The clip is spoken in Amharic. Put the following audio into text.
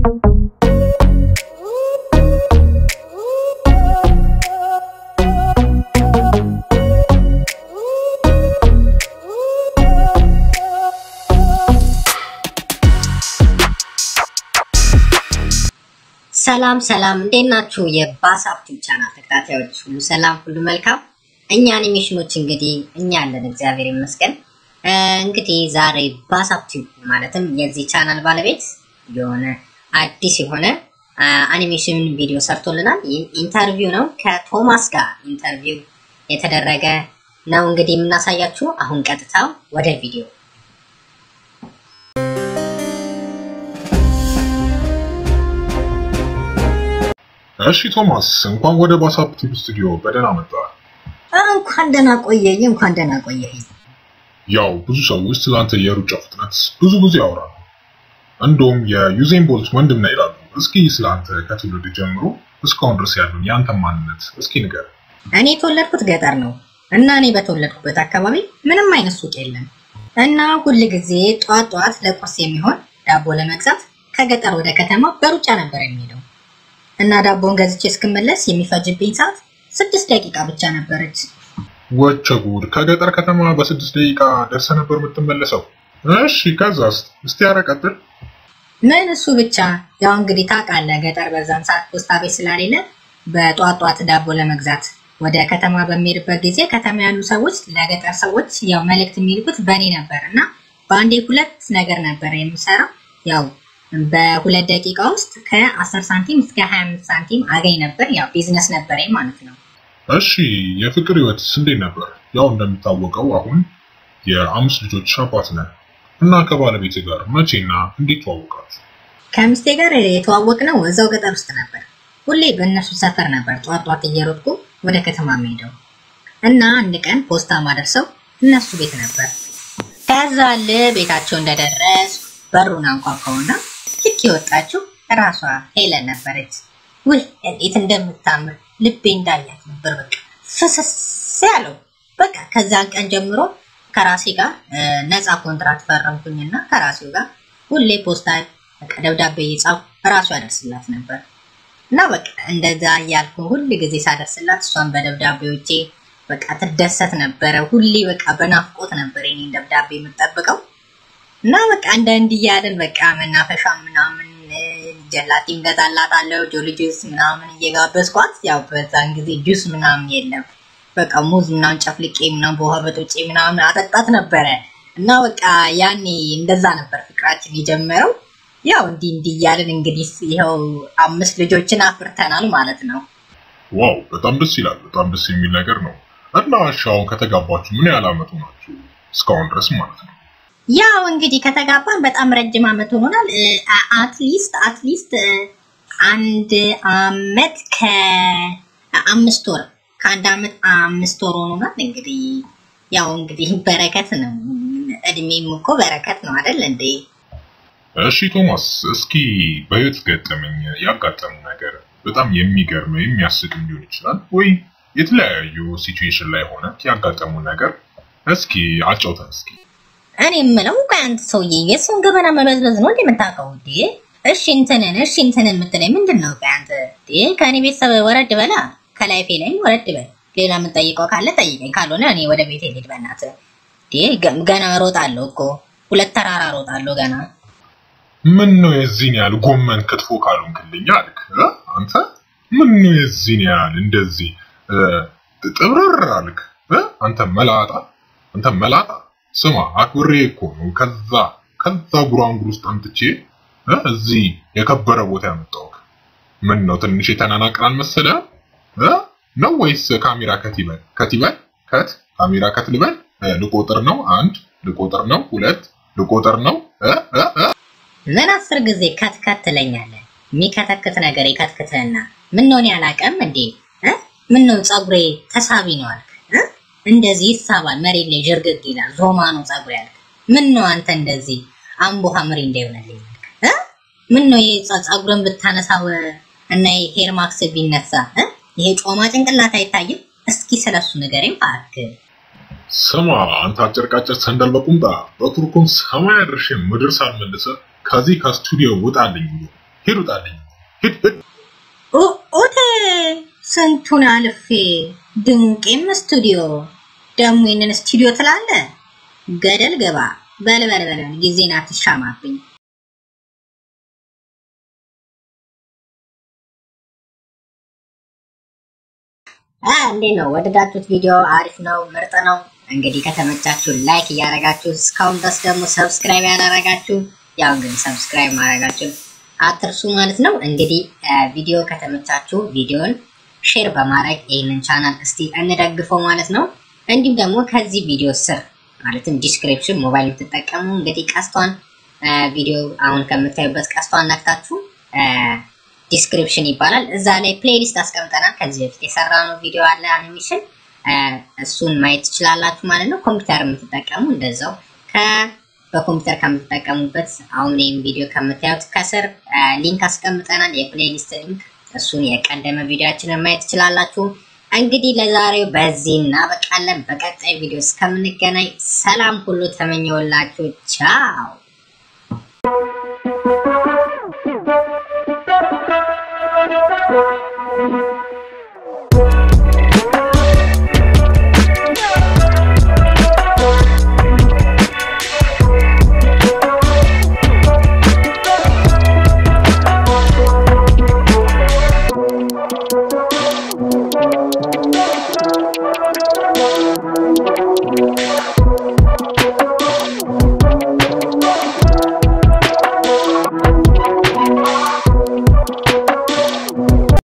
ሰላም ሰላም፣ እንዴት ናችሁ? የባሳፕ ቲዩብ ቻናል ተከታታዮች ሁሉ ሰላም፣ ሁሉ መልካም። እኛ አኒሜሽኖች እንግዲህ እኛ አለን፣ እግዚአብሔር ይመስገን። እንግዲህ ዛሬ ባሳፕ ቲዩብ ማለትም የዚህ ቻናል ባለቤት የሆነ አዲስ የሆነ አኒሜሽን ቪዲዮ ሰርቶልናል። ይህ ኢንተርቪው ነው፣ ከቶማስ ጋር ኢንተርቪው የተደረገ ነው እንግዲህ የምናሳያችሁ። አሁን ቀጥታ ወደ ቪዲዮ እሺ ቶማስ እንኳን ወደ ባሳፕ ቲዩብ ስቱዲዮ በደህና መጣ። እንኳን ደህና ቆየኝ፣ እንኳን ደህና ቆየኝ። ያው ብዙ ሰዎች ስላንተ የሩጫ ፍጥነት ብዙ ጊዜ ያወራሉ። እንደውም የዩዜን ቦልት ወንድም ነህ ይላሉ። እስኪ ስላንተ ከትውልድ ጀምሮ እስካሁን ድረስ ያሉን የአንተ ማንነት እስኪ ንገር። እኔ የተወለድኩት ገጠር ነው እና እኔ በተወለድኩበት አካባቢ ምንም አይነት ሱቅ የለም እና ሁል ጊዜ ጧት ጧት ለቁርስ የሚሆን ዳቦ ለመግዛት ከገጠር ወደ ከተማ በሩጫ ነበር የሚሄደው እና ዳቦን ገዝቼ እስክመለስ የሚፈጅብኝ ሰዓት ስድስት ደቂቃ ብቻ ነበረች። ወቸ ጉድ! ከገጠር ከተማ በስድስት ደቂቃ ደርሰ ነበር የምትመለሰው? እሺ ከዛስ? እስቲ ኧረ ቀጥል። ምን እሱ ብቻ ያው እንግዲህ ታውቃለህ፣ ገጠር በዛን ሰዓት ፖስታ ቤት ስለሌለ በጧት ጧት ዳቦ ለመግዛት ወደ ከተማ በሚሄድበት ጊዜ ከተማ ያሉ ሰዎች ለገጠር ሰዎች ያው መልእክት የሚልኩት በእኔ ነበር እና በአንዴ ሁለት ነገር ነበር የምሰራው ያው በሁለት ደቂቃ ውስጥ ከ10 ሳንቲም እስከ 25 ሳንቲም አገኝ ነበር። ያው ቢዝነስ ነበረኝ ማለት ነው። እሺ የፍቅር ህይወትስ እንዴት ነበር? ያው እንደሚታወቀው አሁን የአምስት ልጆች አባት ነህ እና ከባለቤት ጋር መቼና እንዴት ተዋወቃችሁ? ከሚስቴ ጋር የተዋወቅነው እዛው ገጠር ውስጥ ነበር። ሁሌ በእነሱ ሰፈር ነበር ጧት ጧት እየሮጥኩ ወደ ከተማ የምሄደው እና አንድ ቀን ፖስታ ማደርሰው እነሱ ቤት ነበር። ከዛ ል ቤታቸው እንደደረስ በሩን አንኳኳውና ልክ የወጣችው ራሷ ሄለን ነበረች። ውይ እንዴት እንደምታምር ልቤ እንዳያት ነበር በቃ ፍስስ ያለው። በቃ ከዛን ቀን ጀምሮ ከራሴ ጋር ነፃ ኮንትራት ፈረምኩኝና ከራሴው ጋር ሁሌ ፖስታ በቃ ደብዳቤ እየጻፍኩ ራሱ ያደርስላት ነበር እና በቃ እንደዛ እያልኩ ሁል ጊዜ ሳደርስላት እሷን በደብዳቤዎቼ በቃ ትደሰት ነበረ። ሁሌ በቃ በናፍቆት ነበር የኔን ደብዳቤ የምጠብቀው። እና በቃ እንደ እንዲህ እያለን በቃ መናፈሻ ምናምን ጀላቲም ገዛላታለሁ ጆሊ ጁስ ምናምን እየጋበዝኳት፣ ያው በዛን ጊዜ ጁስ ምናምን የለም። በቃ ሙዝ ምናምን ጨፍልቄ ምናምን በውሃ በጥብጬ ምናምን አጠጣት ነበረ። እና በቃ ያኔ እንደዛ ነበር ፍቅራችን የጀመረው። ያው እንዲህ እንዲህ እያለን እንግዲህ ይኸው አምስት ልጆችን አፍርተናል ማለት ነው። ዋው በጣም ደስ ይላል። በጣም ደስ የሚል ነገር ነው። እና እሺ አሁን ከተጋባችሁ ምን ያህል አመቱ ናችሁ? እስካሁን ድረስ ማለት ነው። ያው እንግዲህ ከተጋባን በጣም ረጅም አመት ሆኖናል። አትሊስት አትሊስት አንድ አመት ከአምስት ወር ከአንድ አመት አምስት ወር ሆኖናል። እንግዲህ ያው እንግዲህ በረከት ነው። እድሜም እኮ በረከት ነው አይደል እንዴ? እሺ ቶማስ፣ እስኪ በህይወት ገጠመኝ ያጋጠሙ ነገር በጣም የሚገርም የሚያስቅም ሊሆን ይችላል ወይ የተለያዩ ሲቹዌሽን ላይ ሆነ ያጋጠሙ ነገር እስኪ አጫውተን እስኪ። እኔ የምለው ቆይ አንተ ሰውዬ የሰውን ገበና መበዝበዝ ነው እንዴ የምታውቀው? እንዴ እሺ እንትንን እሺ እንትንን የምትለኝ ምንድን ነው? ቆይ አንተ እንዴ ከእኔ ቤተሰብ ወረድ በላ፣ ከላይፌ ላይም ወረድ በል። ሌላ የምጠይቀው ካለ ጠይቀኝ፣ ካልሆነ እኔ ወደ ቤት ልሂድ። በእናትህ እንዴ ገና እሮጣለሁ እኮ ሁለት ተራራ እሮጣለሁ ገና። ምን ነው የዚህን ያህል ጎመን ክትፎ ካልሆንክልኝ አልክ አንተ? ምን ነው የዚህን ያህል እንደዚህ ጥብርር አልክ አንተ መላጣ፣ አንተ መላጣ ስማ አክብሬ እኮ ነው ከዛ ከዛ ጉራንጉር ውስጥ አምጥቼ እዚህ የከበረ ቦታ ያመጣሁት። ምን ነው ትንሽ የተናናቅራል መሰለ ነው ወይስ ካሜራ ከት ይበል ከት ይበል ከት ካሜራ ከት ልበል? ልቆጥር ነው አንድ ልቆጥር ነው ሁለት ልቆጥር ነው ምን አስር ጊዜ ከት ከት ትለኛለህ? የሚከተክት ነገር ይከትክትህና ምን ነው እኔ አላውቅም እንዴ? ምን ነው ፀጉሬ ተሳቢ ነው አልክ? እንደዚህ ይሳባል፣ መሬት ላይ ዥርግግ ይላል። ዞማ ነው ፀጉር ያልክ። ምን ነው አንተ እንደዚህ አምቦ ሀምሪ እንዳይሆነልኝ ያልክ? ምን ነው ይሄ ፀጉርን ብታነሳው እና ሄር ማክስ ቢነሳ ይሄ ጮማ ጭንቅላት አይታይም? እስኪ ስለሱ ንገረኝ እባክህ። ስማ አንተ አጭርቃጭር ሰንደል በቁምጣ በቱርኩም ሰማይ አድርሼ ምድር ሳልመልሰ ከዚህ ከስቱዲዮ ውጣልኝ ብሎ ሂድ ውጣልኝ። ሂድ ሂድ። ኦቴ ስንቱን አልፌ ድንቄም ስቱዲዮ ደግሞ ይህንን ስቱዲዮ ትላለ ገደል ገባ በል በል በል ጊዜን አትሻማብኝ። እንዴት ነው ወደዳችሁት? ቪዲዮ አሪፍ ነው፣ ምርጥ ነው። እንግዲህ ከተመቻችሁ ላይክ እያደረጋችሁ እስካሁን ድረስ ደግሞ ሰብስክራይብ ያላረጋችሁ ያው እንግዲህ ሰብስክራይብ ማድረጋችሁ አትርሱ ማለት ነው። እንግዲህ ቪዲዮ ከተመቻችሁ ቪዲዮን ሼር በማድረግ ይህንን ቻናል እስቲ እንደግፈው ማለት ነው። እንዲሁም ደግሞ ከዚህ ቪዲዮ ስር ማለትም ዲስክሪፕሽን ሞባይል የምትጠቀሙ እንግዲህ ቀስቷን ቪዲዮ አሁን ከምታዩበት ቀስቷን ነክታችሁ ዲስክሪፕሽን ይባላል እዛ ላይ ፕሌሊስት አስቀምጠናል። ከዚህ በፊት የሰራነው ቪዲዮ አለ አኒሜሽን፣ እሱን ማየት ትችላላችሁ ማለት ነው። ኮምፒውተር የምትጠቀሙ እንደዛው በኮምፒውተር ከምትጠቀሙበት አሁን ይህም ቪዲዮ ከምታዩት ከስር ሊንክ አስቀምጠናል፣ የፕሌሊስት ሊንክ። እሱን የቀደመ ቪዲዮችንን ማየት ትችላላችሁ። እንግዲህ ለዛሬው በዚህ እናበቃለን። በቀጣይ ቪዲዮ እስከምንገናኝ ሰላም ሁሉ ተመኘውላችሁ። ቻው